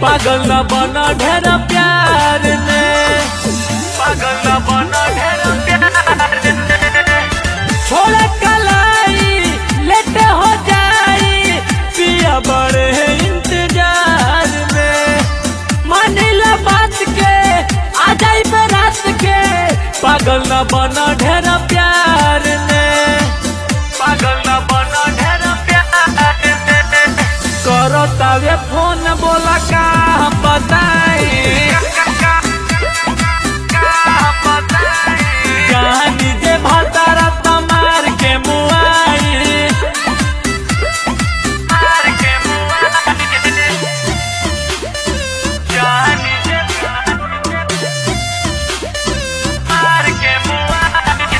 पागल न बना ढेर प्यार में पागल न बना ढेर प्यार में छोड़ कलाई लेट हो जाई पिया बड़े इंतजार में मानिला बात के आ जाई रात के पागल न बना ढेर प्यार में पागल न बना ढेर प्यार में करो तवे फोन बोला का बताई कहानी जे भतारा तमार के मुआई मार के मुआई कहानी जे मार के मुआई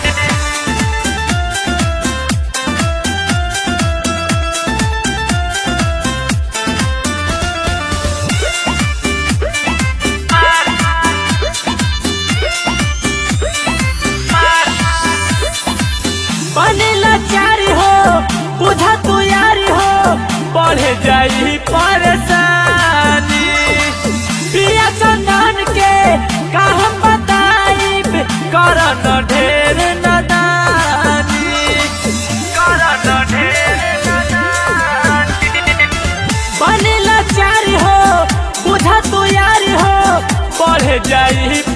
बनेला चारी हो बुझा तू यारी हो बढ़ जाई परेशानी पिया चंदन के का हम बताई कर न ढेर नदानी कर न ढेर नदानी बनेला चारी हो बुझा तू यारी हो बढ़ जाई